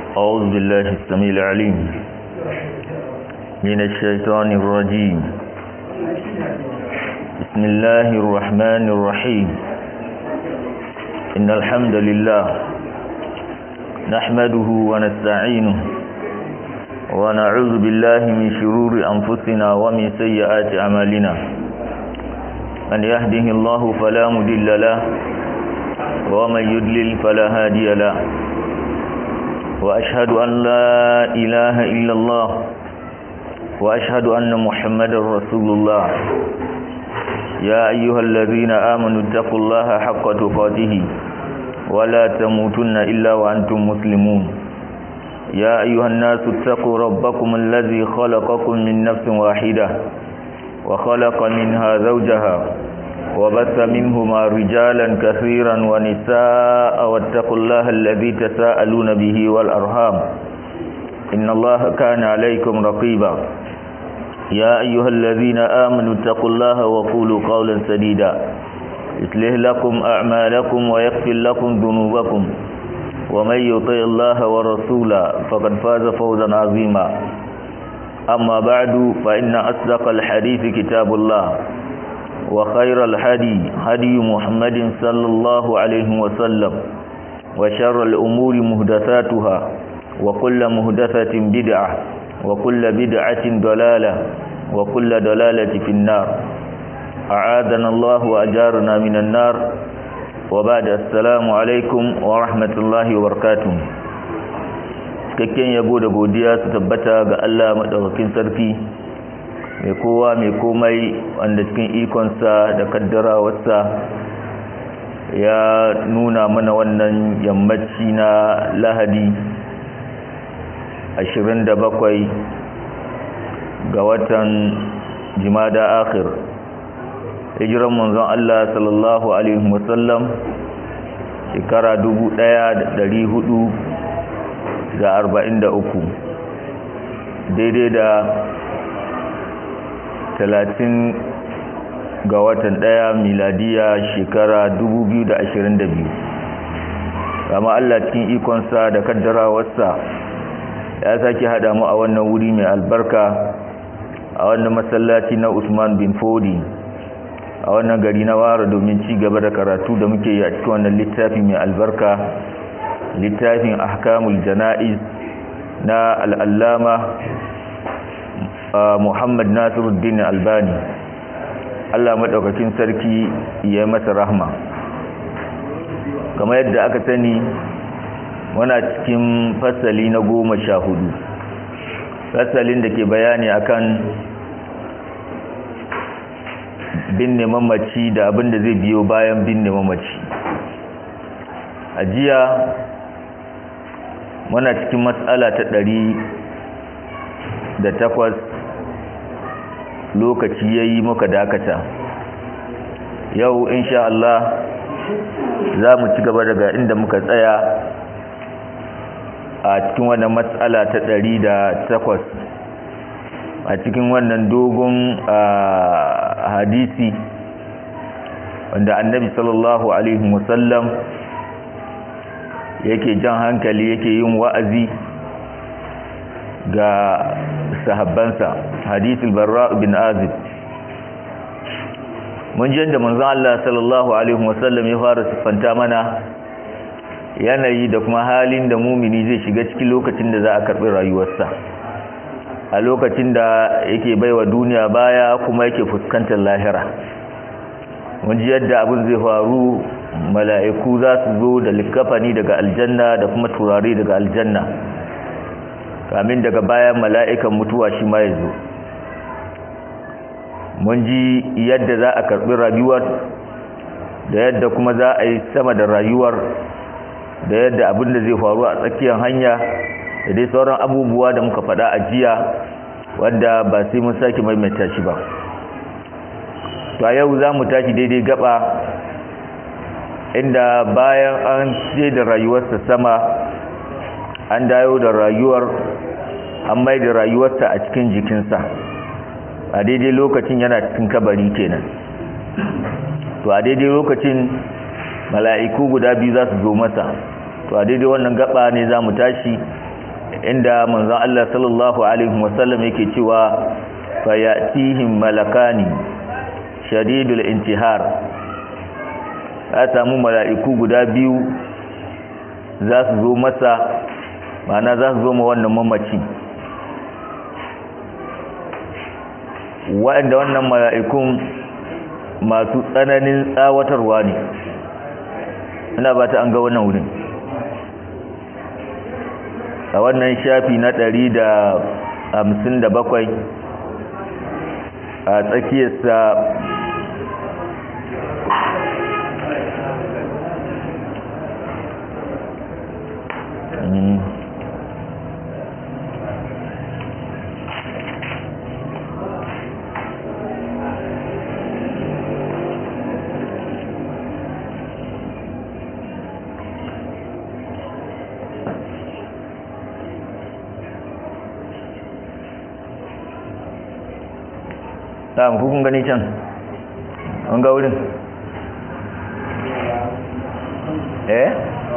أعوذ بالله السميع العليم من الشيطان الرجيم بسم الله الرحمن الرحيم إن الحمد لله نحمده ونستعينه ونعوذ بالله من شرور أنفسنا ومن سيئات أعمالنا من يهده الله فلا مضل له ومن يضلل فلا هادي له وأشهد أن لا إله إلا الله وأشهد أن محمد رسول الله يا أيها الذين آمنوا اتقوا الله حق تقاته ولا تموتن إلا وأنتم مسلمون يا أيها الناس اتقوا ربكم الذي خلقكم من نفس واحدة وخلق منها زوجها وبث منهما رجالا كثيرا ونساء واتقوا الله الذي تساءلون به والأرhام إن الله كان عليكم رقيبا يا أيها الذين آمنوا اتقوا الله وقولوا قولا سديدا يصلح لكم أعمالكم ويغفر لكم ذنوبكم ومن يطع الله ورسوله فقد فاز فوزا عظيما أما بعد فإن أصدق الحديث كتاب الله وخير الهدي هدي محمد صلى الله عليه وسلم وشر الأمور مهدثاتها وكل مهدثة بدعة وكل بدعة ضلالة وكل ضلالة في النار أعاذنا الله وأجارنا من النار وبعد السلام عليكم ورحمة الله وبركاته cikakken yabo da godiya su tabbata ga Allah madaukakin sarki mai kowa mai komai wanda cikin ikonsa da kaddarawarsa ya nuna mana wannan yammaci na lahadi 27 ga watan jimada akhir hijiran manzon Allah sallallahu alaihi wasallam shekara 1443 daidai da talatin ga watan ɗaya miladiya shekara 2022 kama Allah cikin ikonsa da kaddarawarsa ya sake haɗa mu a wannan wuri mai albarka a wannan masallaci na Usman bin Fodi a wannan gari na Wara domin ci gaba da karatu da muke yi a cikin wannan littafi mai albarka littafin ahkamul jana'iz na al'allama Muhammad Nasiruddin Albani Allah madaukakin sarki ya masa rahma kamar yadda aka sani muna cikin fasali na goma sha hudu fasalin da ke bayani akan binne mamaci da abin da zai biyo bayan binne mamaci a jiya muna cikin matsala ta ɗari da takwas lokaci ya yi muka dakata yau insha Allah za mu ci gaba daga inda muka tsaya a cikin wannan matsala ta ɗari da takwas a cikin wannan dogon hadisi wanda annabi sallallahu alaihi wasallam yake jan hankali yake yin wa'azi ga sahabbansa hadithul barra bin azib mun ji da manzon Allah sallallahu alaihi wasallam ya fara siffanta mana yanayi da kuma halin da mumini zai shiga cikin lokacin da za a karbi rayuwarsa a lokacin da yake baiwa duniya baya kuma yake fuskantar lahira mun ji yadda abin zai faru mala'iku za su zo da likafani daga aljanna da kuma turare daga aljanna kamin daga bayan mala'ikan mutuwa shi ma ya zo mun ji yadda za a karɓi rayuwar da yadda kuma za a yi sama da rayuwar da yadda abin da zai faru a tsakiyar hanya da dai sauran abubuwa da muka faɗa a jiya wanda ba sai mun sake maimaita shi ba to a yau za mu tashi daidai gaba inda bayan an ce da rayuwarsa sama an dawo da rayuwar an mai da rayuwarsa a cikin jikinsa a daidai lokacin yana cikin kabari kenan to a daidai lokacin mala'iku guda biyu za su zo masa to a daidai wannan gaba ne za mu tashi inda manzon Allah sallallahu alaihi wasallam yake cewa fayatihim malakani shadidul intihar ya samu mala'iku guda biyu za su zo masa ma'ana za su zo ma wannan mamaci waɗanda wannan mala'ikun masu tsananin tsawatarwa ne ina ba ta an ga wannan wurin a wannan shafi na ɗari da hamsin da bakwai a tsakiyarsa ta kun gani can an ga wurin eh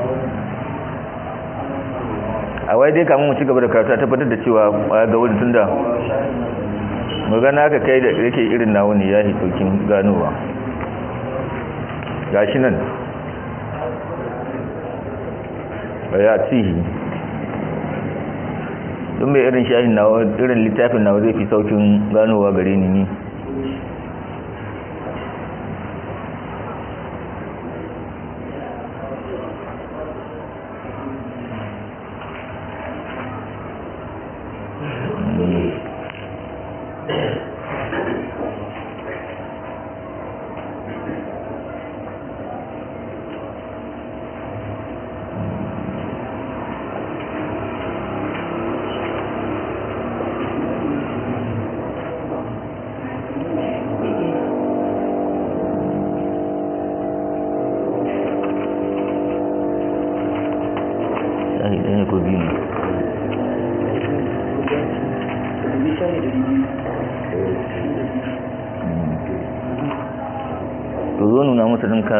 a wai dai kamun mu ci gaba da karatu tabbatar da cewa ga wurin tunda magana aka kai da yake irin nawo ne ya yi saukin ganowa gashi nan ya tihi don mai irin shahin nawa irin littafin nawa zai fi saukin ganowa gare ni ni to zo nuna musu ɗinka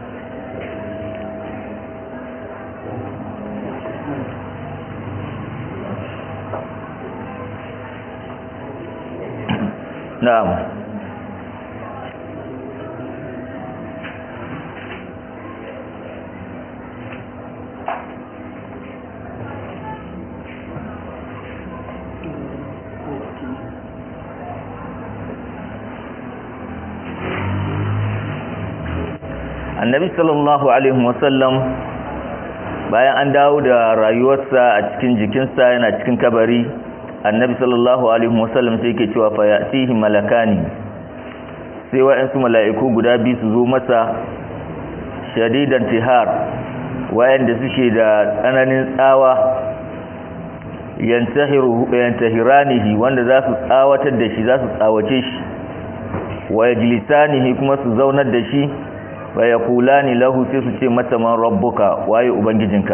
na'am annabi sallallahu alaihi wasallam bayan an dawo da rayuwarsa a cikin jikinsa yana cikin kabari annabi sallallahu alaihi wasallam sai yake cewa fa ya'tihi malakani sai wa'ansu mala'iku guda biyu su zo masa shadidan tihar wayanda suke da tsananin tsawa yantahiru yantahiranihi wanda za su tsawatar da shi za su tsawace shi wa yajlisanihi kuma su zaunar da shi wa yaqulani lahu sai su ce mata man rabbuka waye ubangijinka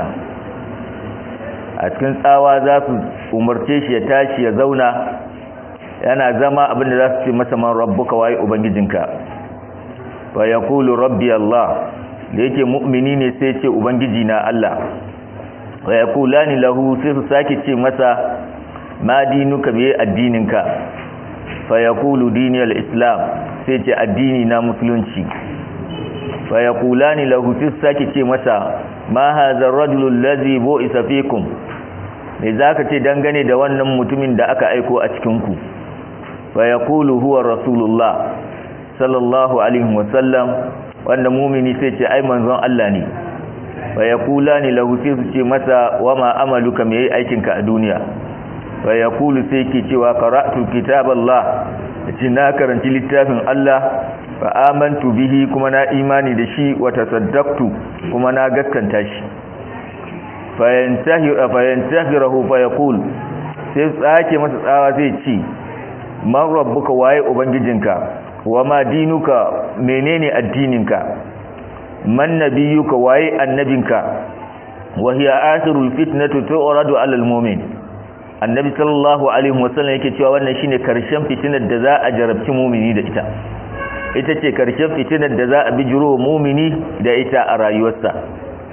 a cikin tsawa za su umarce shi ya tashi ya zauna yana zama abinda za su ce masa man rabbuka waye ubangijinka wa yaqulu rabbi allah da yake mu'mini ne sai ce ubangiji na allah wa yaqulani lahu sai su sake ce masa ma dinuka me addininka fa yaqulu dini al-islam sai ce addini na musulunci fa yaqulani lahu sai su sake ce masa ma hadha ar-rajulu allazi bu'isa fikum me zaka ce dangane da wannan mutumin da aka aiko a cikin ku fa yaqulu huwa rasulullah sallallahu alaihi wasallam wanda mumini sai ce ai manzon Allah ne fa yaqulani lahu sai su ce masa wama amaluka me yayi aikinka a duniya fa yaqulu sai ke cewa qara'tu kitaballah ce na karanci littafin Allah fa amantu bihi kuma na imani da shi wa tasaddaqtu kuma na gaskanta shi fa yantahi fa yantahirahu fa yaqul sai tsake masa tsawa zai ce man rabbuka waye ubangijinka wa ma dinuka menene addininka man nabiyuka waye annabinka wa hiya akhirul fitnatu tu'radu 'ala al-mu'min annabi sallallahu alaihi wasallam yake cewa wannan shine karshen fitinar da za a jarabci mu'mini da ita ita ce karshen fitinar da za a bijiro mu'mini da ita a rayuwarsa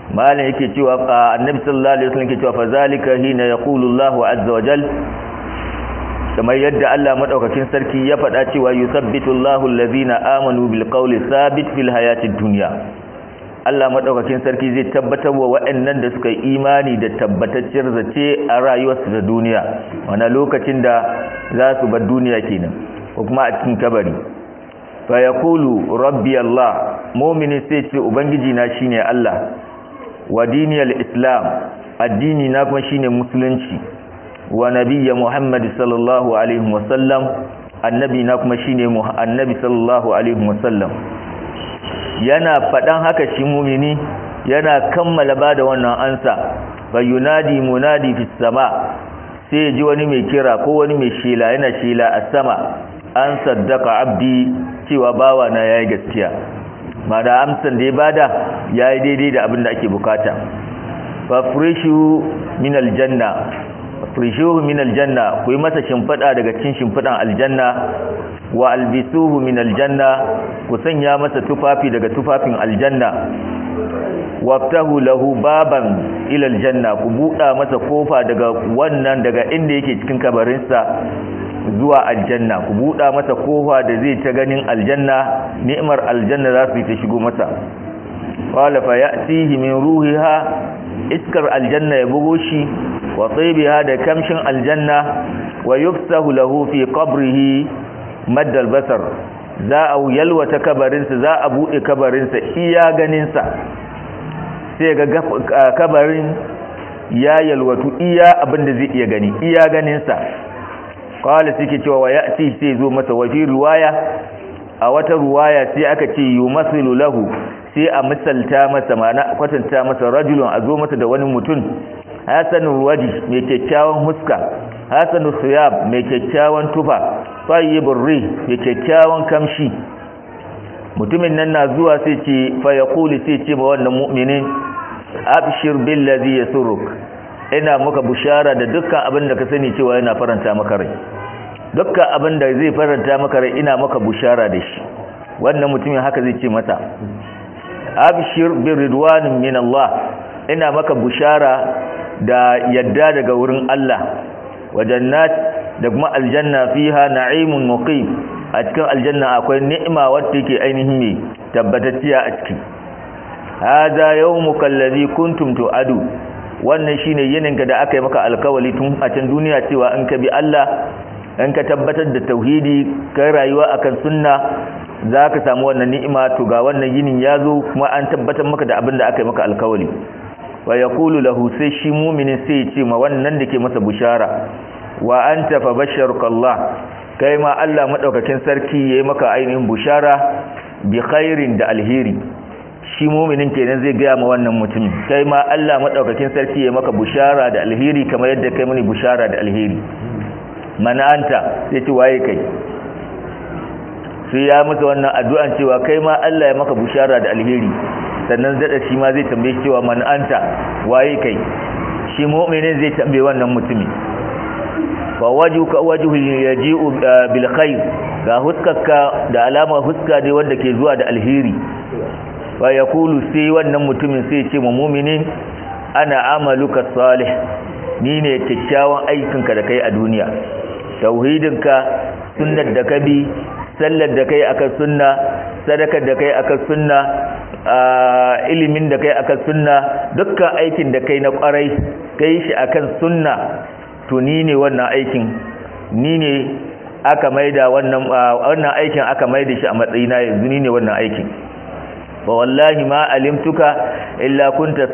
malam yake cewa annabi sallallahu alaihi wasallam yake cewa fa zalika hina yaqulu Allahu azza wa jal kamar yadda Allah madaukakin sarki ya faɗa cewa yusabbitu Allahu allazina amanu bil qawli thabit fil hayatid dunya Allah madaukakin sarki zai tabbatar wa waɗannan da suka yi imani da tabbatacciyar zace a rayuwarsu da duniya wana lokacin da za su bar duniya kenan ko kuma a cikin kabari fa yaqulu rabbi Allah mu'mini sai ce ubangiji na shine Allah wa diniyal islam addini na kuma shine musulunci wa nabiyya muhammad sallallahu alaihi wasallam annabi na kuma shine annabi sallallahu alaihi wasallam yana fadan haka shi mumini yana kammala bada wannan ansa fa yunadi munadi fis sama sai ji wani mai kira ko wani mai shela yana shela a sama an saddaka abdi cewa bawa na yayi gaskiya mana amsan da ya bada yayi daidai da abin da ake bukata fafrishu min aljanna frishuhu min aljanna ku yi masa shimfada daga cikin shimfidan aljanna wa albisuhu min aljanna ku sanya masa tufafi daga tufafin aljanna waftahu lahu baban ila aljanna ku buɗa masa kofa daga wannan daga inda yake cikin kabarinsa zuwa aljanna ku buɗa masa kofa da zai ta ganin aljanna ni'mar aljanna za su yi ta shigo masa qala fa ya'tihi min ruhiha iskar aljanna ya bugo shi wa taybiha da kamshin aljanna wa yufsahu lahu fi qabrihi madda albasar za a yalwata kabarinsa za a buɗe kabarinsa iya ganinsa sai ga kabarin ya yalwatu iya abinda zai iya gani iya ganinsa kawai suke cewa wa ya'ti sai zo masa wafi ruwaya a wata ruwaya sai aka ce yumasilu lahu sai a misalta masa mana kwatanta masa rajulun a zo masa da wani mutum hasanul waji mai kyakkyawan huska hasanul siyab mai kyakkyawan tufa tayyibur rih mai kyakkyawan kamshi mutumin nan na zuwa sai ce fa yaqulu sai ce ba wannan mu'minin abshir billazi yasurruk ina maka bushara da dukkan abin da ka sani cewa yana faranta maka rai dukkan abin da zai faranta maka rai ina maka bushara da shi wannan mutumin haka zai ce mata abshir bi ridwanin min Allah ina maka bushara da yadda daga wurin Allah wa jannat da kuma aljanna fiha na'imun muqim a cikin aljanna akwai ni'ima wacce ke ainihin mai tabbatacciya a ciki hada yawmuka allazi kuntum tu'adu wannan shine yininka da aka yi maka alkawali tun a can duniya cewa in ka bi Allah in ka tabbatar da tauhidi kai rayuwa akan sunna zaka samu wannan ni'ima to ga wannan yinin yazo kuma an tabbatar maka da abin da aka yi maka alkawali wa yaqulu lahu sai shi mu'minin sai ya ce ma wannan da ke masa bushara wa anta fa basharuka Allah kai ma Allah madaukakin sarki yayi maka ainihin bushara bi khairin da alheri shi muminin kenan zai gaya ma wannan mutumin kai ma Allah madaukakin sarki yayi maka bushara da alheri kamar yadda kai mini bushara da alheri mana anta sai ce waye kai sai ya masa wannan addu'an cewa kai ma Allah ya maka bushara da alheri sannan zada shi ma zai tambaye cewa man anta waye kai shi mu'minin zai tambaye wannan mutumin fa wajuka wajhu yaji'u bil khair ga huskarka da alama huska dai wanda ke zuwa da alheri fa yaqulu sai wannan mutumin sai ce mu mu'minin ana amaluka salih ni ne kyakkyawan aikinka da kai a duniya tauhidinka sunnar da ka bi sallar da kai akan sunna sadakar da kai akan sunna ilimin da kai akan sunna dukkan aikin da kai na kwarai kai shi akan sunna to ni ne wannan aikin ni ne aka maida wannan wannan aikin aka maida shi a matsayina yanzu ni ne wannan aikin fa wallahi ma alimtuka illa kunta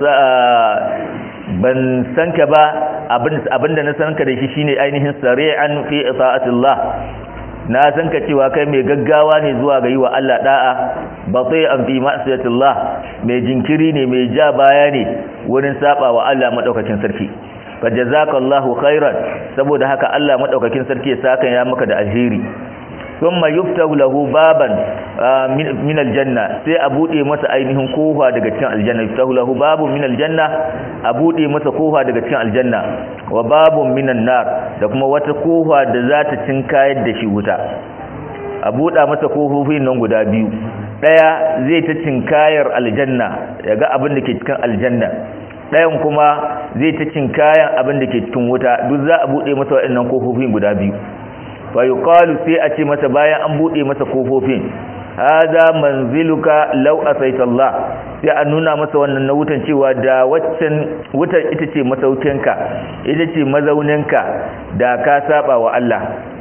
ban san ka ba abinda na san ka da shi shine ainihin sari'an fi ita'atillah na san ka cewa kai mai gaggawa ne zuwa ga yi wa Allah da'a bati'an fi ma'siyatillah mai jinkiri ne mai ja baya ne wurin saba wa Allah madaukakin sarki fa jazakallahu khairan saboda haka Allah madaukakin sarki ya saka ya maka da alheri thumma yuftahu lahu baban min aljanna sai a bude masa ainihin kofa daga cikin aljanna yuftahu lahu babun min aljanna a bude masa kofa daga cikin aljanna wa babun minan nar da kuma wata kofa da za ta cinkayar da shi wuta a buda masa kofofin nan guda biyu daya zai ta cinkayar aljanna ya ga abin da ke cikin aljanna dayan kuma zai ta cinkayan abin da ke cikin wuta duk za a bude masa waɗannan kofofin guda biyu fa yuqalu sai a ce masa bayan an bude masa kofofin hada manziluka law asaita Allah sai a nuna masa wannan na wutan cewa da waccan wutar ita ce masaukinka ita ce mazauninka da ka saba wa Allah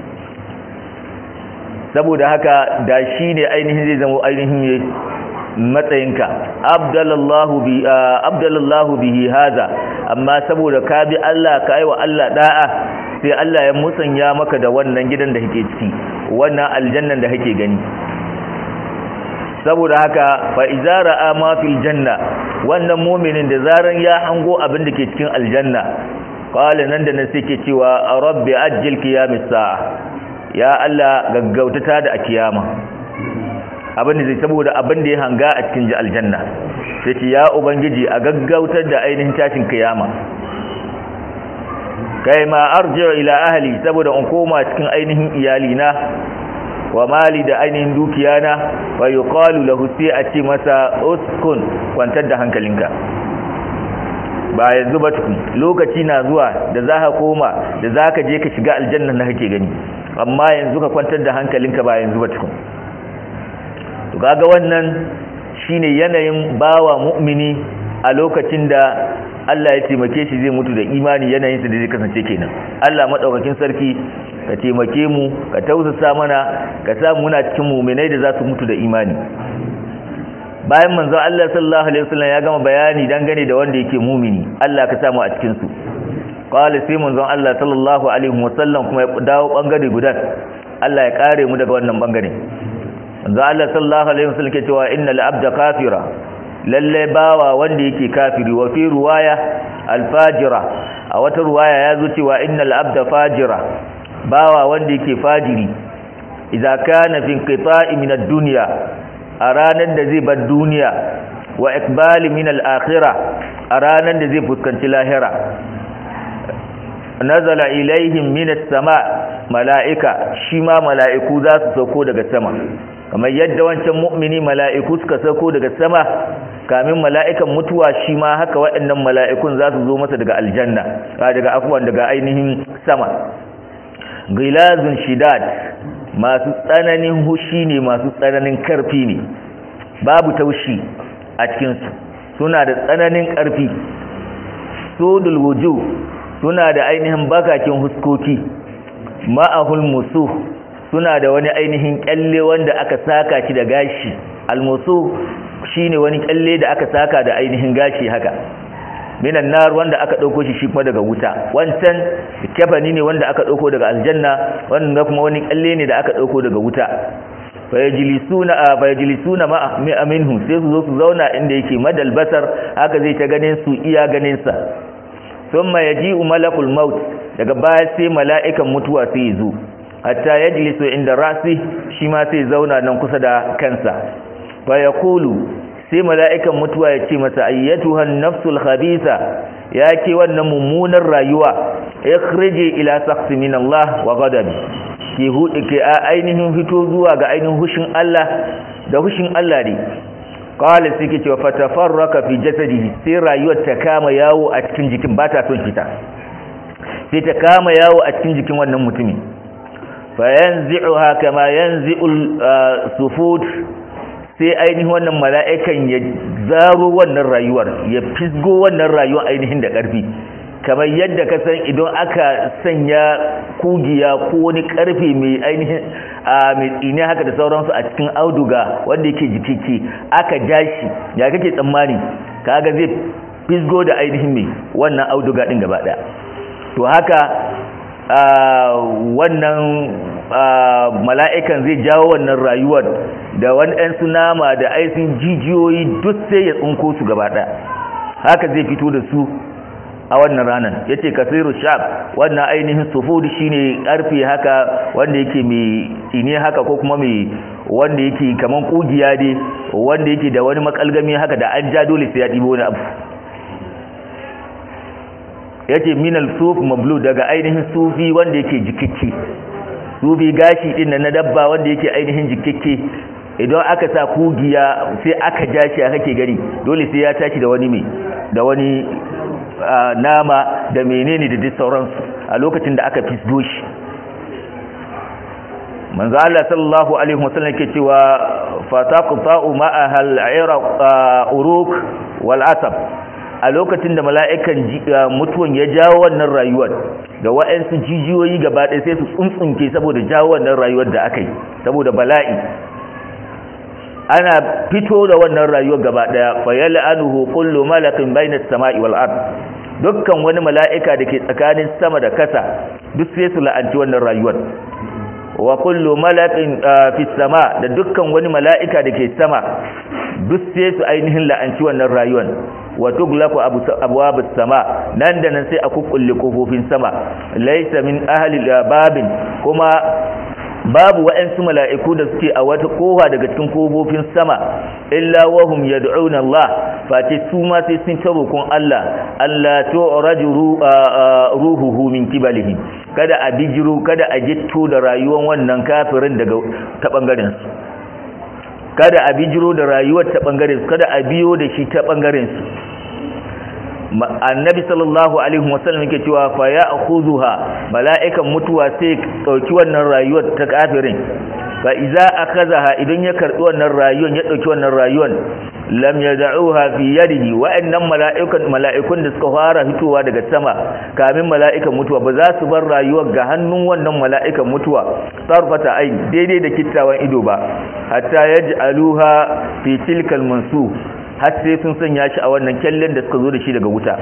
saboda haka da shi ne ainihin zai zama ainihin matsayinka abdallahu bi abdallahu bihi haza amma saboda ka bi Allah ka yi wa Allah da'a sai Allah ya musanya maka da wannan gidan da kake ciki wannan aljannan da kake gani saboda haka fa iza ra'a ma fil janna wannan mu'minin da zaran ya hango abin da ke cikin aljanna qala nan da nan sai ke cewa rabbi ajjil qiyamis sa'a ya Allah gaggautata da a kiyama abin da zai saboda abin da ya hanga a cikin aljanna sai ce ya ubangiji a gaggautar da ainihin tashin kiyama kai ma arji'u ila ahli saboda in koma cikin ainihin iyalina wa mali da ainihin dukiyana wa yuqalu lahu sai a ce masa uskun kwantar da hankalinka ba yanzu ba tukun lokaci na zuwa da za ka koma da za ka je ka shiga aljanna na kake gani amma yanzu ka kwantar da hankalinka ba yanzu ba tukun to kaga wannan shine yanayin bawa mu'mini a lokacin da Allah ya taimake shi zai mutu da imani yanayinsa da zai kasance kenan Allah madaukakin sarki ka taimake mu ka tausasa mana ka sa muna cikin mu'minai da za su mutu da imani bayan manzo Allah sallallahu alaihi wasallam ya gama bayani dangane da wanda yake mu'mini Allah ka samu a cikin su qala sai manzon Allah sallallahu alaihi wasallam kuma ya dawo bangare gudan Allah ya kare mu daga wannan bangare manzo Allah sallallahu alaihi wasallam ke cewa innal abda kafira lalle bawa wanda yake kafiri wa fi ruwaya alfajira a wata ruwaya ya zo cewa innal abda fajira bawa wanda yake fajiri idza kana fi inqita'i min ad-dunya a ranar da zai bar duniya wa ikbali min al-akhirah a ranar da zai fuskanci lahira nazala ilaihim min as-sama mala'ika shi ma mala'iku za su sauko daga sama kamar yadda wancan mu'mini mala'iku suka sauko daga sama kamin mala'ikan mutuwa shi ma haka waɗannan mala'ikun za su zo masa daga aljanna daga afuwan daga ainihin sama gilazun shidad masu tsananin hushi ne masu tsananin karfi ne babu taushi a cikinsu suna da tsananin karfi sodul wuju suna da ainihin bakakin huskoki ma'ahul musu suna da wani ainihin kyalle wanda aka saka shi da gashi almusu shine wani kyalle da aka saka da ainihin gashi haka minan nar wanda aka dauko shi shi kuma daga wuta wancan kafani ne wanda aka dauko daga aljanna wannan kuma wani kyalle ne da aka dauko daga wuta fayajlisuna fayajlisuna ma minhu sai su zo su zauna inda yake madal basar haka zai ta ganin su iya ganin sa thumma yaji'u malakul maut daga baya sai mala'ikan mutuwa sai zo hatta yajlisu inda rasi shi ma sai zauna nan kusa da kansa fa yaqulu sai mala'ikan mutuwa ya ce masa ayyatuhan nafsul khabitha ya ke wannan mummunar rayuwa ikhriji ila sakhsi min Allah wa ghadabi ke hudu ke ainihin fito zuwa ga ainihin hushin Allah da hushin Allah ne qala sai ke cewa fatafarraka fi jasadihi sai rayuwar ta kama yawo a cikin jikin ba ta son fita sai ta kama yawo a cikin jikin wannan mutumin fayanzi'uha kama yanzi'ul sufud sai ainihin wannan mala'ikan ya zaro wannan rayuwar ya fisgo wannan rayuwar ainihin da ƙarfi kamar yadda ka san idan aka sanya kugiya ko wani ƙarfe mai ainihin a mai tsini haka da sauransu a cikin auduga wanda yake jikiki aka jashi ya kake tsammani kaga zai fisgo da ainihin mai wannan auduga din gaba ɗaya to haka wannan mala'ikan zai jawo wannan rayuwar da wani ɗan nama da aisin jijiyoyi duk sai ya tsinko su gaba ɗaya haka zai fito da su a wannan ranar ya ce kasiru shab wannan ainihin sufudi shi ne ƙarfe haka wanda yake mai tsine haka ko kuma mai wanda yake kaman ƙugiya dai wanda yake da wani makalgami haka da an ja dole sai ya ɗibo wani abu ya ce minal suf mablu daga ainihin sufi wanda yake jikikke sufi gashi din na dabba wanda yake ainihin jikikke idan aka sa kugiya sai aka ja shi kake gari dole sai ya tashi da wani mai da wani nama da menene da duk sauransu a lokacin da aka fisdo shi manzo Allah sallallahu alaihi wasallam yake cewa fataqta'u ma'aha al-'ira uruk wal asab a lokacin da mala'ikan mutuwan ya jawo wannan rayuwar da wa'ansu jijiyoyi gaba ɗaya sai su tsuntsunke saboda jawo wannan rayuwar da aka yi saboda bala'i ana fito da wannan rayuwar gaba ɗaya fa yal'anuhu kullu malakin bayna as-sama'i wal ard dukkan wani mala'ika da ke tsakanin sama da kasa duk sai su la'anci wannan rayuwar wa kullu malakin fi sama da dukkan wani mala'ika da ke sama duk sai su ainihin la'anci wannan rayuwar wa tuglaku abwabus sama nan da nan sai a kukkulle kofofin sama laysa min ahli babin kuma babu wa'ansu mala'iku da suke a wata kofa daga cikin kofofin sama illa wahum yad'una Allah face su ma sai sun tarukun Allah Allah tu'raju ruhuhu min kibalihi kada a bijiru kada a jitto da rayuwar wannan kafirin daga ta bangaren su kada a bijiro da rayuwar ta bangaren su kada a biyo da shi ta bangaren su annabi sallallahu alaihi wasallam yake cewa fa ya'khuzuha mala'ikan mutuwa sai dauki wannan rayuwar ta kafirin fa idza akazaha idan ya karbi wannan rayuwar ya dauki wannan rayuwar lam yad'uha fi yadihi wa annam mala'ikun mala'ikun da suka fara fitowa daga sama kamin mala'ikan mutuwa ba za su bar rayuwar ga hannun wannan mala'ikan mutuwa sarfata ain daidai da kittawan ido ba hatta yaj'aluha fi tilkal mansuf har sai sun sanya shi a wannan kyallen da suka zo da shi daga wuta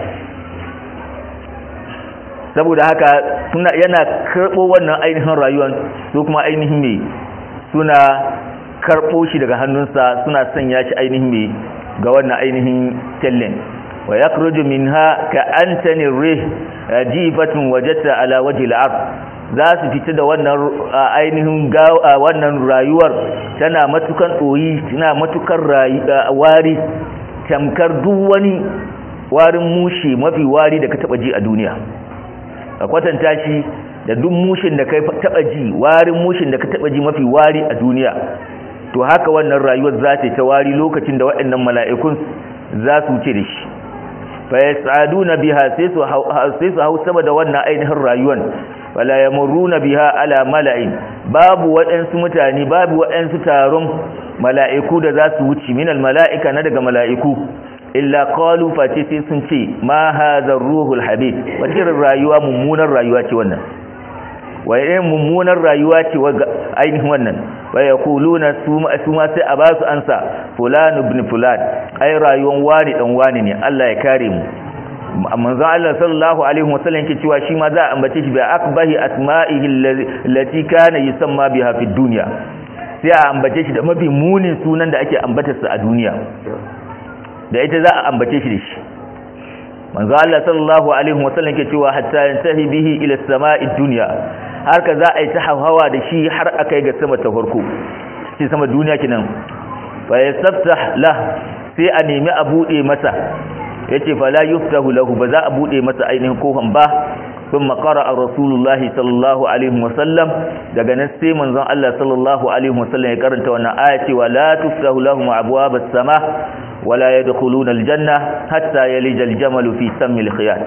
saboda haka suna yana karɓo wannan ainihin rayuwar su kuma ainihin ne suna karɓo shi daga hannunsa suna sanya shi ainihin ne ga wannan ainihin kyallen wa yakhruju minha ka antani rih jifatun wajata ala wajhi al za su fita da wannan ainihin wannan rayuwar tana matukan ɗoyi tana matukan wari tamkar duk wani warin mushe mafi wari da ka taba ji a duniya ka kwatanta shi da duk mushin da ka taba ji warin mushin da ka taba ji mafi wari a duniya to haka wannan rayuwar za ta ta wari lokacin da waɗannan mala'ikun za su wuce da shi fa yasaduna biha sai su sai su hau sama da wannan ainihin rayuwar wala yamurruna biha ala mala'in babu waɗansu mutane babu waɗansu taron mala'iku da za su wuce minal mala'ika na daga mala'iku illa qalu fati sai sun ce ma hadha ruhul habib wata irin rayuwa mummunar rayuwa ce wannan wa irin mummunar rayuwa ce ainihin wannan wa yaquluna su ma sai a basu ansa fulan ibn fulan ai rayuwan wani dan wani ne Allah ya kare mu manzo Allah sallallahu alaihi wasallam yake cewa shi ma za a ambace shi bi akbahi asma'ihi allati kana yusamma biha fi dunya sai a ambace shi da mafi munin sunan da ake ambatar sa a duniya da ita za a ambace shi da shi manzo Allah sallallahu alaihi wasallam yake cewa hatta yantahi bihi ila as-sama'i dunya har ka za a yi ta hawa da shi har akai ga sama ta farko shi sama duniya kenan fa yastaftah lah sai a nemi a bude masa yace fala yuftahu lahu ba za a bude masa ainihin kofan ba ثم قرأ رسول الله صلى الله عليه وسلم daga nan sai manzon Allah sallallahu alaihi wasallam ya karanta wannan ayati wala tuftahu lahum abwabas sama wala yadkhuluna aljanna hatta yalija aljamal fi sammi alkhiyat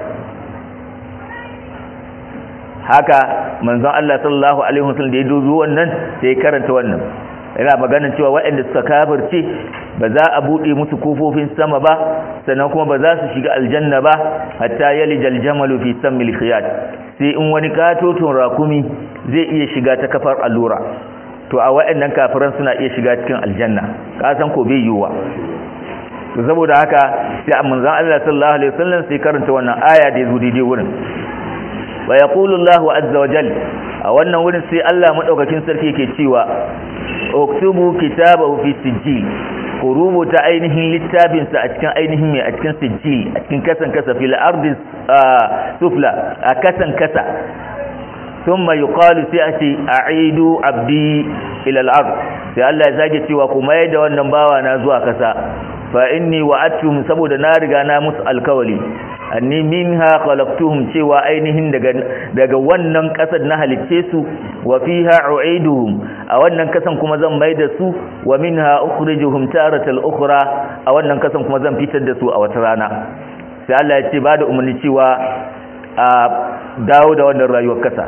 haka manzon Allah sallallahu alaihi wasallam da ya dozo wannan sai ya karanta wannan yana maganin cewa waɗanda suka kafirce ba za a buɗe musu kofofin sama ba sannan kuma ba za su shiga aljanna ba hatta yalija aljamalu fi sammil khiyat sai in wani katoton rakumi zai iya shiga ta kafar allura to a waɗannan kafiran suna iya shiga cikin aljanna ka san ko bai yiwuwa to saboda haka sai manzon Allah sallallahu alaihi wasallam sai karanta wannan aya da yazo daidai wurin wa yaqulu Allahu azza wa jalla a wannan wurin sai Allah madaukakin sarki yake cewa uktubu kitabahu fi sijil ku rubuta ainihin littafinsa a cikin ainihin mai a cikin sijil a cikin kasan kasa fil ardi sufla a kasan kasa thumma yuqalu sai a ce a'idu abdi ila al-ard sai Allah ya zage cewa ku mai da wannan bawa na zuwa kasa fa inni wa'adtuhum saboda na riga na musu alkawali anni minha khalaqtuhum cewa ainihin daga daga wannan kasar na halicce su wa fiha u'iduhum a wannan kasan kuma zan mai da su wa minha ukhrijuhum taratal ukhra a wannan kasan kuma zan fitar da su a wata rana sai Allah ya ce ba da umarni cewa a dawo da wannan rayuwar kasa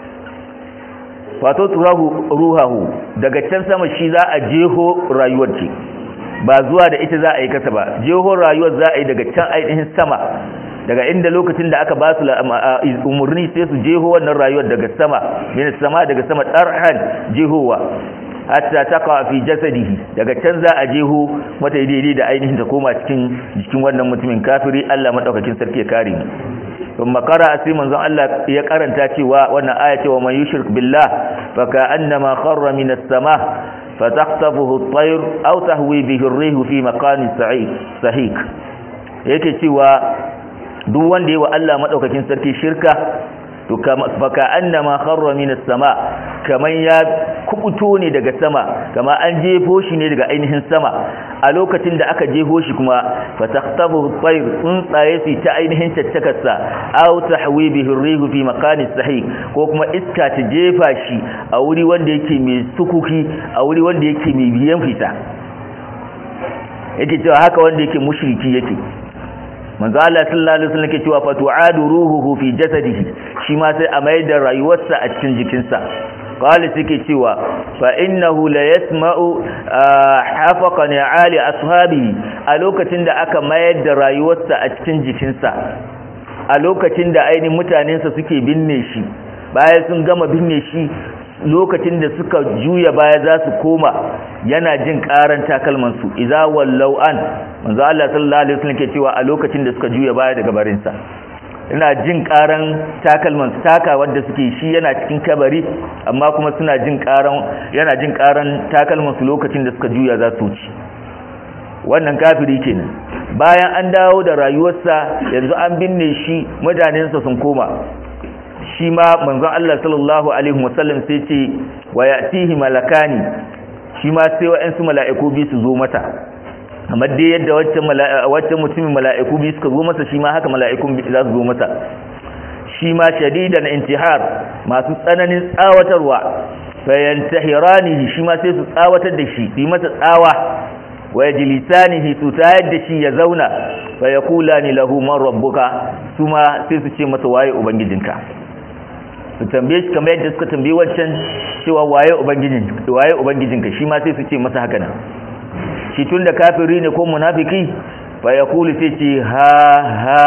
wato turahu ruhahu daga can sama shi za a jeho rayuwar ce ba zuwa da ita za a yi kasa ba jeho rayuwar za a yi daga can ainihin sama daga inda lokacin da aka ba su umarni sai su jeho wannan rayuwar daga sama min sama daga sama tarhan jehowa hatta taqa fi jasadihi daga can za a jeho mata daidai da ainihin ta koma cikin jikin wannan mutumin kafiri Allah madaukakin sarki ya kare mu ثم قرأ سيمن زن الله يقرنتا cewa wannan aya cewa man yushrik billah fa ka'annama kharra min as-sama fataqtafuhu at-tayr aw tahwi bihi ar-rih fi maqamin sa'id sahik yake cewa duk wanda yayi wa Allah madaukakin sarki shirka to fa ka'annama kharra min as-sama kaman ya kubuto ne daga sama kama an jefo shi ne daga ainihin sama a lokacin da aka jefo shi kuma fataqtabu at-tayr tsuntsaye su ta ainihin tattakarsa aw tahwi bihi ar-rihu fi makanin sahih ko kuma iska ta jefa shi a wuri wanda yake mai sukuki a wuri wanda yake mai biyan fita yake cewa haka wanda yake mushriki yake manzo Allah sallallahu alaihi wasallam yake cewa fatu'adu ruhuhu fi jasadihi shi ma sai a mai da rayuwarsa a cikin jikinsa qala suke cewa fa innahu la yasma'u hafaqa ni'ali ashabi a lokacin da aka mayar da rayuwarsa a cikin jikinsa a lokacin da ainihin mutanensa suke binne shi bayan sun gama binne shi lokacin da suka juya baya za su koma yana jin karan takalmansu idza wallau an manzo Allah sallallahu alaihi wasallam ke cewa a lokacin da suka juya baya daga barinsa ina jin karan takalman taka wanda suke shi yana cikin kabari amma kuma suna jin karan yana jin karan takalman su lokacin da suka juya za su ci wannan kafiri kenan bayan an dawo da rayuwarsa yanzu an binne shi mutanensa sun koma shi ma manzon Allah sallallahu alaihi wasallam sai ce wa ya'tihi malakani shi ma sai wa'ansu mala'iku bi su zo mata amma dai yadda wacce mutumin mala'iku bi suka zo masa shi ma haka mala'ikun za su zo masa shi ma shadidan intihar masu tsananin tsawatarwa fayantahiranihi shi ma sai su tsawatar da shi yi masa tsawa wa yajlisanihi su tayar da shi ya zauna fa yaqulani lahu man rabbuka suma sai su ce masa waye ubangijinka su tambaye shi kamar yadda suka tambaye wancan cewa waye ubangijin waye ubangijinka shi ma sai su ce masa haka nan shi tunda kafiri ne ko munafiki fa yaqulu sai ce ha ha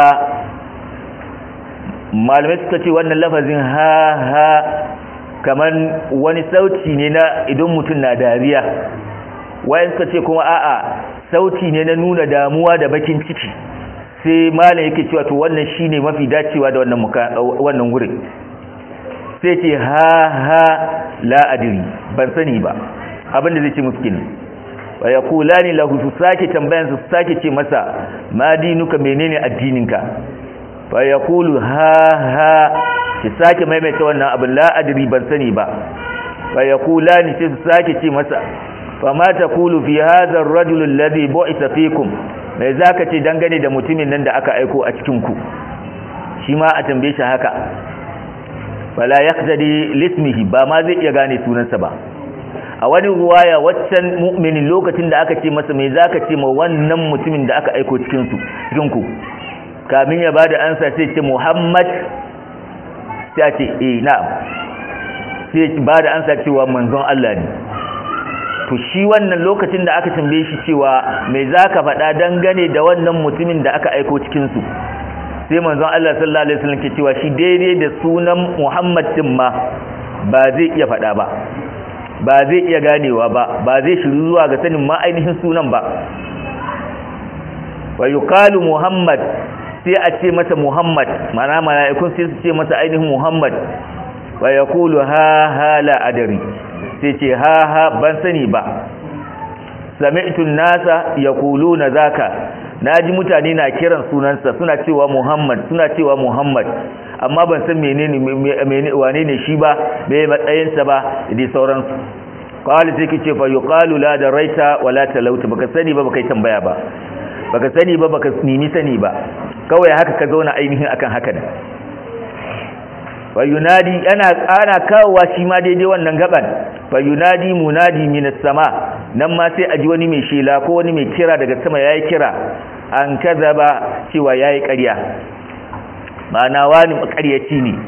malamai suka ce wannan lafazin ha ha kamar wani sauti ne na idan mutum na dariya wayan suka ce kuma a'a sauti ne na nuna damuwa da bakin ciki sai malam yake cewa to wannan shine mafi dacewa da wannan wannan wurin sai ce ha ha la adri ban sani ba abinda zai ce musu kenan wa yaqulani lahu su sake tambayan su sake ce masa ma dinuka menene addininka fa yaqulu ha ha ki sake maimaita wannan abin la adri ban sani ba fa yaqulani sai su sake ce masa fa ma taqulu fi hadha ar-rajul alladhi bu'itha fikum mai zaka ce dangane da mutumin nan da aka aiko a cikin ku shi ma a tambaye shi haka fala yaqtadi lismihi ba ma zai iya gane sunansa ba a wani ruwaya waccan mu'minin lokacin da aka ce masa mai zaka ce ma wannan mutumin da aka aiko cikin su cikin ku kamin ya bada ansa sai ce Muhammad sai a ce eh na'am sai bada ansa cewa manzon Allah ne to shi wannan lokacin da aka tambaye shi cewa mai zaka faɗa dangane da wannan mutumin da aka aiko cikin su sai manzon Allah sallallahu alaihi wasallam ke cewa shi daidai da sunan Muhammad din ma ba zai iya faɗa ba ba zai iya ganewa ba ba zai shiru zuwa ga sanin ma ainihin sunan ba wa yuqalu Muhammad sai a ce masa Muhammad mana mala'ikun sai su ce masa ainihin Muhammad wa yaqulu ha ha la adari sai ce ha ha ban sani ba sami'tu nasa yaquluna zaka naji mutane na kiran sunansa suna cewa Muhammad suna cewa Muhammad amma ban san menene menene wane ne shi ba me matsayin sa ba da sauransu qala sai kice fa yuqalu la daraita wala talauta baka sani ba baka tambaya ba baka sani ba baka nemi sani ba kawai haka ka zauna ainihin akan haka ne fa yunadi ana ana kawowa shi ma daidai wannan gaban fa yunadi munadi minas sama nan ma sai aji wani mai shela ko wani mai kira daga sama yayi kira an kazaba cewa yayi ƙarya ma'ana wani makaryaci ne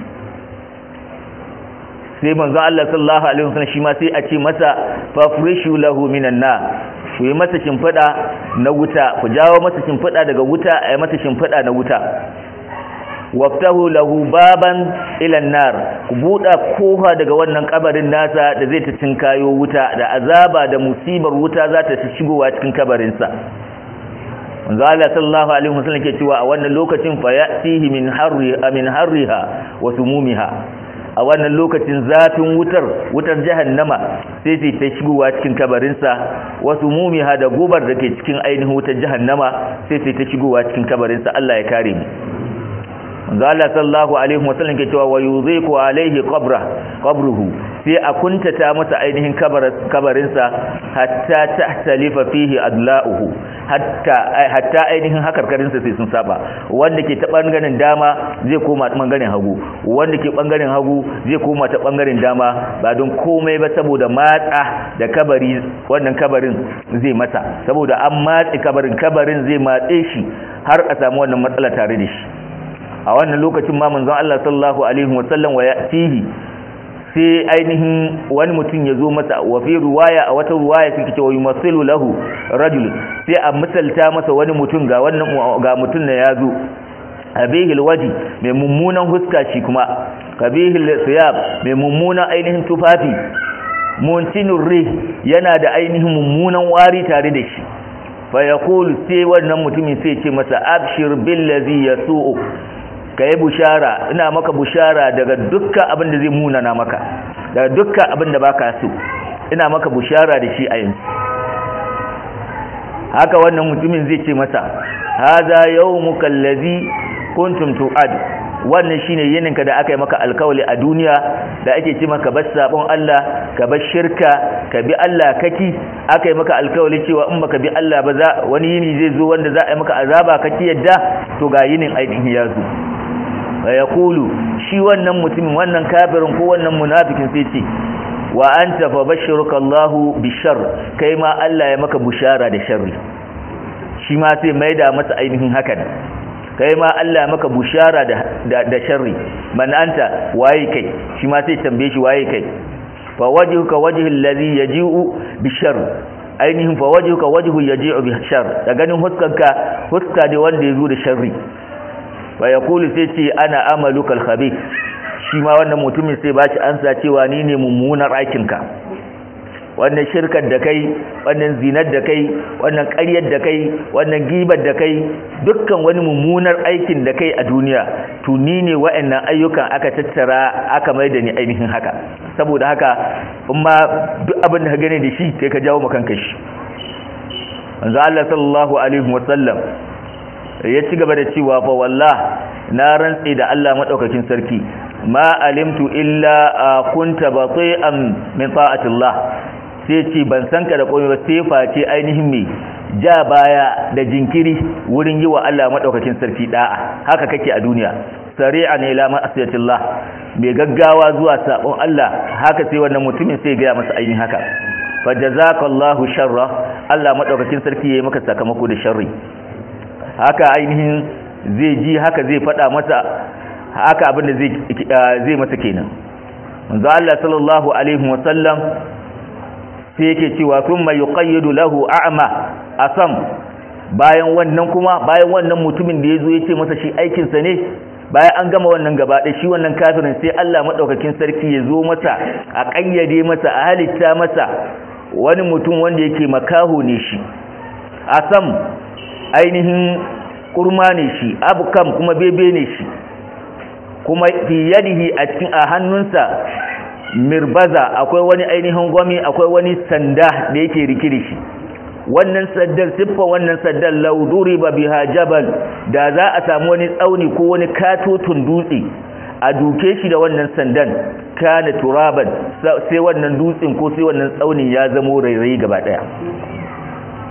sai manzon Allah sallallahu alaihi wasallam shi ma sai a ce masa fafrishu lahu minan na ku yi masa shimfiɗa na wuta ku jawo masa shimfiɗa daga wuta a yi masa shimfiɗa na wuta waftahu lahu baban ilan nar ku buɗa kofa daga wannan kabarin nasa da zai ta cinkayo wuta da azaba da musibar wuta za ta shigowa cikin kabarinsa manzo Allah sallallahu alaihi wasallam ke cewa a wannan lokacin fa ya'tihi min harri min harriha wa sumumiha a wannan lokacin zafin wutar wutar jahannama sai sai ta shigowa cikin kabarinsa wasu mumiha da gubar da ke cikin ainihin wutar jahannama sai sai ta shigowa cikin kabarinsa Allah ya kare mu manzo Allah sallallahu alaihi wasallam ke cewa wayuziku alaihi qabra qabruhu sai a kuntata masa ainihin kabarinsa hatta tahtalifa fihi adla'uhu hatta hatta ainihin hakarkarinsa sai sun saba wanda ke ta bangaren dama zai koma ta bangaren hagu wanda ke bangaren hagu zai koma ta bangaren dama ba don komai ba saboda matsa da kabari wannan kabarin zai masa saboda an matsi kabarin kabarin zai matse shi har a samu wannan matsala tare da shi a wannan lokacin ma manzon Allah sallallahu alaihi wasallam wa yatihi sai ainihin wani mutum ya zo masa wa fi ruwaya a wata ruwaya suke cewa yumassilu lahu rajul sai a misalta masa wani mutum ga wannan ga mutum ne ya zo abihil waji mai mummunan huska shi kuma kabihil siyab mai mummunan ainihin tufafi muntinur rih yana da ainihin mummunan wari tare da shi fa yaqulu sai wannan mutumin sai ce masa abshir billazi yasu'u kai bushara ina maka bushara daga dukkan abin da zai munana maka daga dukkan abin da baka so ina maka bushara da shi a yanzu haka wannan mutumin zai ce masa hadha yawmuka allazi kuntum tu'ad wannan shine yininka da aka yi maka alkawali a duniya da ake ce maka bar sabon Allah ka bar shirka ka bi Allah kaki aka yi maka alkawali cewa in baka bi Allah ba za wani yini zai zo wanda za a yi maka azaba kaki yadda to ga yinin ainihin ya zo wa yaqulu shi wannan mutumin wannan kafirin ko wannan munafikin sai ce wa anta fa bashiruka Allahu bishar kai ma Allah ya maka bushara da sharri shi ma sai maida masa ainihin hakan kai ma Allah maka bushara da da sharri man anta waye kai shi ma sai tambaye shi waye kai fa wajhuka wajhul ladhi yaji'u bishar ainihin fa wajhuka wajhu yaji'u bishar da ganin huskanka huska ne wanda yazo da sharri fa yaqulu sai ce ana amaluka alkhabith shi ma wannan mutumin sai ba shi ansa cewa ni ne mummunar aikinka wannan shirkar da kai wannan zinar da kai wannan ƙaryar da kai wannan gibar da kai dukkan wani mummunar aikin da kai a duniya to ni ne wa'annan ayyukan aka tattara aka mai da ni ainihin haka saboda haka in ma duk abin da ka gane da shi kai ka jawo makanka shi manzo Allah sallallahu alaihi wasallam ya ci gaba da cewa fa wallah na rantsi da Allah madaukakin sarki ma alimtu illa kunta bati'an min ta'atillah sai ce ban san ka da komai ba sai face ainihin me ja baya da jinkiri wurin yi wa Allah madaukakin sarki da'a haka kake a duniya sari'an ila ma'asiyatillah mai gaggawa zuwa sabon Allah haka sai wannan mutumin sai ga masa ainihin haka fa jazakallahu sharra Allah madaukakin sarki yayi maka sakamako da sharri haka ainihin zai ji haka zai fada masa haka abinda zai zai masa kenan manzo Allah sallallahu alaihi wasallam sai yake cewa thumma yuqayyidu lahu a'ma asam bayan wannan kuma bayan wannan mutumin da yazo yace masa shi aikin sa ne bayan an gama wannan gaba da shi wannan kafirin sai Allah madaukakin sarki ya zo masa a kayyade masa a halitta masa wani mutum wanda yake makaho ne shi asam ainihin kurma ne shi abukam kuma bebe ne shi kuma fi yadihi a cikin a hannunsa mirbaza akwai wani ainihin gwami akwai wani sanda da yake rike da shi wannan saddar siffa wannan saddar lauduri ba biha jabal da za a samu wani tsauni ko wani katotun dutse a duke shi da wannan sandan kana turaban sai wannan dutsen ko sai wannan tsaunin ya zamo rairayi gaba daya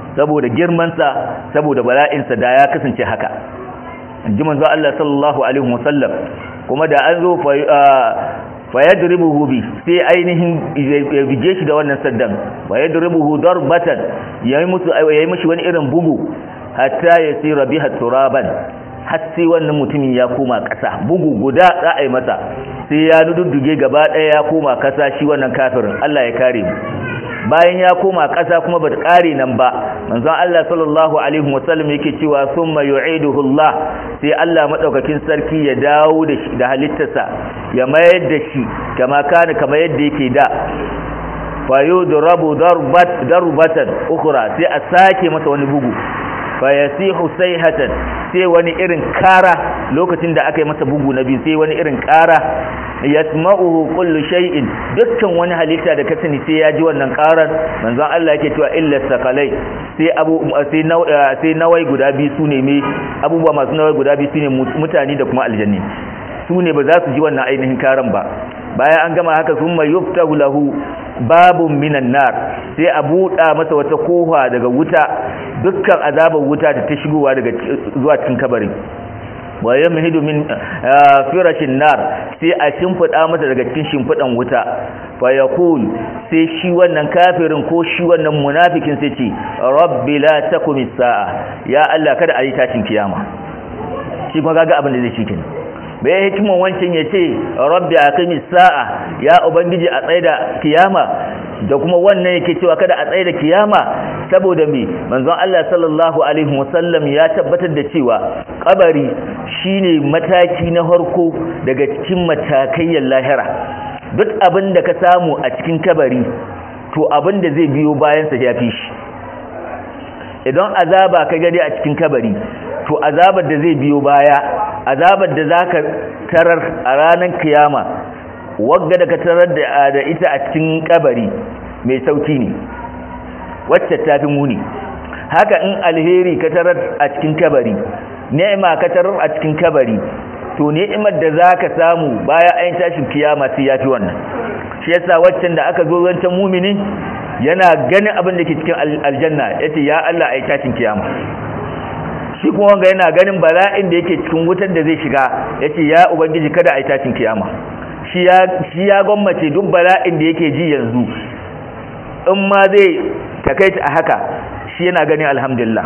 saboda girmansa saboda bala'insa da ya kasance haka ji manzo Allah sallallahu alaihi wasallam kuma da an zo fa yadribuhu bi sai ainihin ya bige shi da wannan saddan fa yadribuhu darbatan yayi musu yayi mishi wani irin bugu hatta yasira biha turaban har sai wannan mutumin ya koma ƙasa bugu guda za a yi masa sai ya dudduge gaba ɗaya ya koma ƙasa shi wannan kafirin Allah ya kare mu bayan ya koma ƙasa kuma ba ta ƙare nan ba manzon Allah sallallahu alaihi wasallam yake cewa summa yu'iduhu Allah sai Allah madaukakin sarki ya dawo da shi da halittarsa ya mayar da shi kama kana kama yadda yake da fa yudrabu darbat darbatan ukhra sai a sake masa wani bugu fa yasihu sayhatan sai wani irin kara lokacin da aka yi masa bugu na biyu sai wani irin kara yasma'uhu kullu shay'in dukkan wani halitta da ka sani sai ya ji wannan karar manzon Allah yake cewa illa sakalai sai abu sai sai nawai guda biyu sune me abubuwa masu nawai guda biyu sune mutane da kuma aljanni sune ba za su ji wannan ainihin karan ba bayan an gama haka summa yuftahu lahu babun minan nar sai a buɗa masa wata kofa daga wuta dukkan azabar wuta da ta shigowa daga zuwa cikin kabarin wa yamhidu min firashin nar sai a shimfida masa daga cikin shimfidan wuta fa yaqul sai shi wannan kafirin ko shi wannan munafikin sai ce rabbi la takum saa ya Allah kada a yi tashin kiyama shi kuma kaga abin da zai cikin bai hikiman wancan ya ce rabbi aqimi sa'a ya ubangiji a tsaida kiyama da kuma wannan yake cewa kada a tsaida kiyama saboda me manzon Allah sallallahu alaihi wasallam ya tabbatar da cewa kabari shine mataki na harko daga cikin matakayyar lahira duk abin da ka samu a cikin kabari to abin da zai biyo bayan sa ya fi shi idan azaba ka gani a cikin kabari to azabar da zai biyo baya azabar da zaka tarar a ranar kiyama wagga da ka tarar da ita a cikin kabari mai sauki ne wacce ta fi muni haka in alheri ka tarar a cikin kabari ni'ima ka tarar a cikin kabari to ni'imar da zaka samu baya ayin tashin kiyama sai yafi wannan shi yasa waccan da aka zo wancan mumini yana ganin abin da ke cikin aljanna yace ya Allah ayi tashin kiyama shi kuma wanga yana ganin bala'in da yake cikin wutar da zai shiga yace ya ubangiji kada ayi tashin kiyama shi ya shi ya gwammace duk bala'in da yake ji yanzu in ma zai takaita a haka shi yana ganin alhamdulillah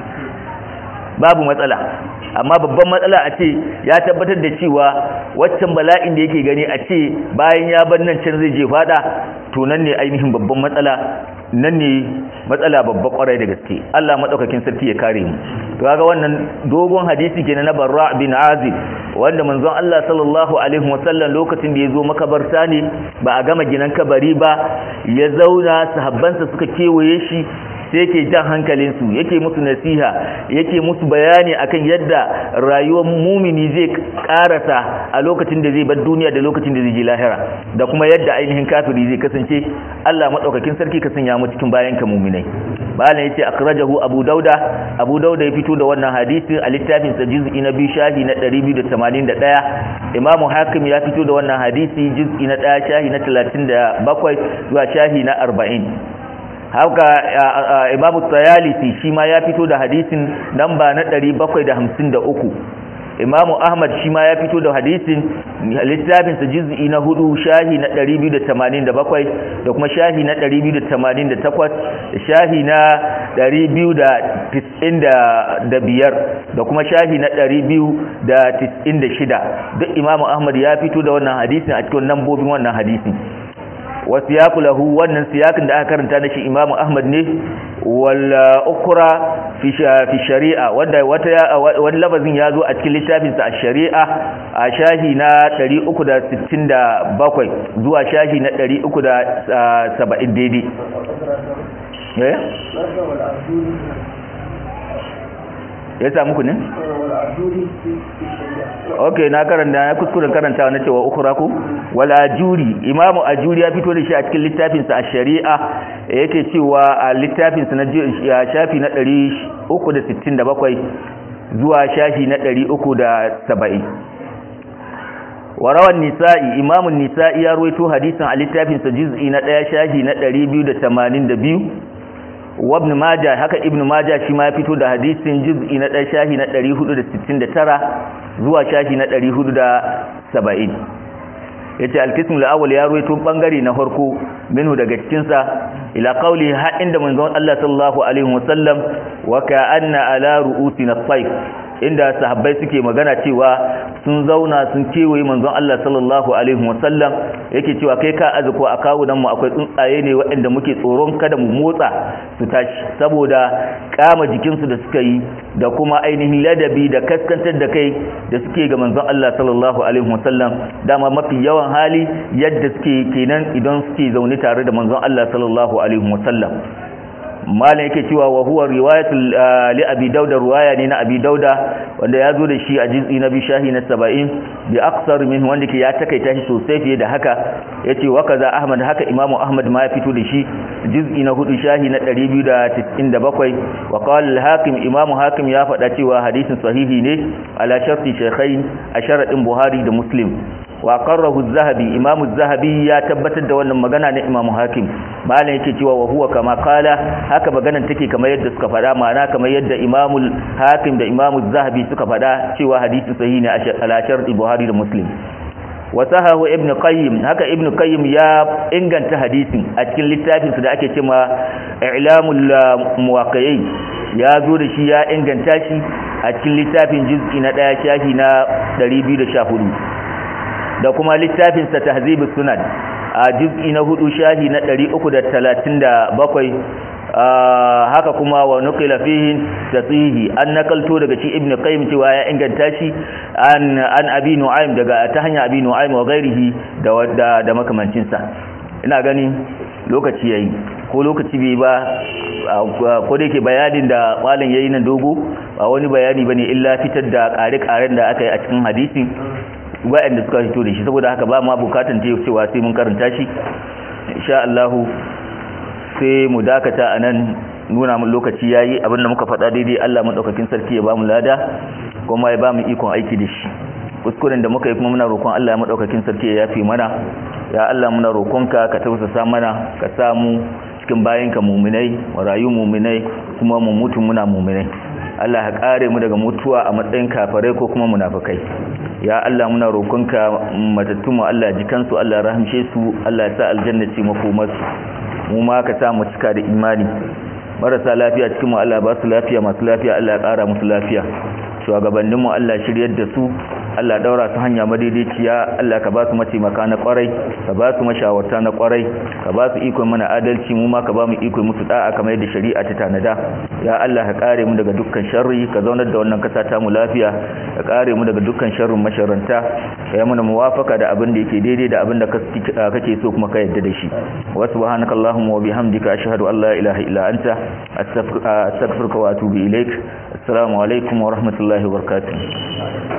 babu matsala amma babban matsala a ce ya tabbatar da cewa waccan bala'in da yake gani a ce bayan ya bar nan can zai je fada to nan ne ainihin babban matsala nan ne matsala babba kwarai da gaske Allah madaukakin sarki ya kare mu to kaga wannan dogon hadisi kenan na Barra bin Azib wanda manzon Allah sallallahu alaihi wasallam lokacin da ya zo makabarta ne ba a gama ginan kabari ba ya zauna sahabbansa suka kewaye shi sai yake jan hankalinsu yake musu nasiha yake musu bayani akan yadda rayuwar mumini zai karasa a lokacin da zai bar duniya da lokacin da zai ji lahira da kuma yadda ainihin kafiri zai kasance Allah madaukakin sarki ka sanya mu cikin bayan ka muminai bayan yace akhrajahu abu dauda abu dauda ya fito da wannan hadisi a littafin sa juz'i na biyu shahi na 281 imamu hakim ya fito da wannan hadisi juz'i na 1 shahi na 37 zuwa shahi na 40 haka imamu tsayalisi shi ma ya fito da hadisin namba na 753 imamu ahmad shi ma ya fito da hadisin littafinsa juz'i na hudu shahi na 287 da kuma shahi na 288 da shahi na 295 da kuma shahi na 296 duk imamu ahmad ya fito da wannan hadisin a cikin nambobin wannan hadisin wasu ya lahu wannan siyakin da aka karanta na shi imamu ahmad ne wala ukura fi shari'a wanda wani labazin ya zo a cikin littafinsa a shari'a a shahi na 367 zuwa shahi na 370 daidai ya samu ku ne? ok na karanta na kuskuren karantawa na cewa ukura ku wal ajuri imamu ajuri ya fito da shi a cikin littafinsa a shari'a yake cewa a littafinsa na shafi na 367 zuwa shafi na 370 warawan nisa'i imamun nisa'i ya ruwaito hadisin a littafinsa juz'i na 1 shafi na 282 wa ibn majah haka ibn majah shi ma ya fito da hadisin juz'i na dan shahi na 469 zuwa shahi na 470 yace al-qism al-awwal ya ruwaito bangare na farko minhu daga cikin sa ila qawli ha inda manzon Allah sallallahu alaihi wasallam wa ka'anna ala ru'usina at-tayf inda sahabbai suke magana cewa sun zauna sun kewaye manzon Allah sallallahu alaihi wasallam yake cewa kai ka azuko a kawunan mu akwai tsuntsaye ne waɗanda muke tsoron kada mu motsa su tashi saboda kama jikinsu da suka yi da kuma ainihin ladabi da kaskantar da kai da suke ga manzon Allah sallallahu alaihi wasallam dama mafi yawan hali yadda suke kenan idan suke zaune tare da manzon Allah sallallahu alaihi wasallam malam yake cewa wa huwa riwayatul li abi dauda riwaya ne na abi dauda wanda ya zo da shi a juz'i na bishahi na 70 bi aqsar min wanda ke ya takaita shi sosai fiye da haka yace wa kaza ahmad haka imamu ahmad ma ya fito da shi juz'i na hudu shahi na 297 wa qala al-hakim imamu hakim ya faɗa cewa hadisin sahihi ne ala sharti shaykhain a sharadin buhari da muslim wa qarrahu az-zahabi imamu az-zahabi ya tabbatar da wannan magana na imamu hakim malam yake cewa wa huwa kama qala haka maganan take kamar yadda suka faɗa ma'ana kamar yadda imamu hakim da imamu az-zahabi suka faɗa cewa hadisi sahihi ne ala sharti buhari da muslim wa sahahu ibn qayyim haka ibn qayyim ya inganta hadisin a cikin littafin da ake cewa i'lamul muwaqqi'in ya zo da shi ya inganta shi a cikin littafin juz'i na 1 shafi na 214 da kuma littafinsa tahzibus sunan a juz'i na hudu shahi na 337 haka kuma wa nuqila fihi tasihi an nakalto daga shi ibnu qayyim cewa ya inganta shi an an abi nu'aym daga ta hanya abi nu'aym wa ghairihi da da, da makamancin sa ina gani lokaci yayi ko lokaci bai ba ko da yake bayanin da malam yayi nan dogo ba wani bayani bane illa fitar da kare-karen da aka yi a cikin hadisi waɗanda suka fito da shi saboda haka ba ma bukatan ta cewa sai mun karanta shi insha Allah sai mu dakata anan nuna mun lokaci yayi abinda muka faɗa daidai Allah madaukakin sarki ya ba mu lada kuma ya ba mu ikon aiki da shi kuskuren da muka yi kuma muna roƙon Allah madaukakin sarki ya yafe mana ya Allah muna roƙonka ka tausasa mana ka samu cikin bayanka muminai wa rayu muminai kuma mu mutu muna muminai Allah ya kare mu daga mutuwa a matsayin kafirai ko kuma munafikai ya Allah muna roƙonka matattun mu Allah ji kansu Allah ya rahamshe su Allah ya sa aljanna ce makomarsu mu ma ka sa mu cika da imani marasa lafiya cikin mu Allah ba su lafiya masu lafiya Allah ya ƙara musu lafiya shugabannin mu Allah shiryar da su Allah daura su hanya madaidaiciya Allah ka ba su mataimaka na kwarai ka ba su mashawarta na kwarai ka ba su ikon mana adalci mu ma ka ba mu ikon musu da'a kamar yadda shari'a ta tanada ya Allah ka kare mu daga dukkan sharri ka zaunar da wannan kasa ta mu lafiya ka kare mu daga dukkan sharrin masharanta ka yi mana muwafaka da abin da yake daidai da abin da kake so kuma ka yarda da shi wa subhanaka allahumma wa bihamdika ashhadu an la ilaha illa anta astaghfiruka wa atubu ilaik assalamu alaikum wa rahmatullahi wa barakatuh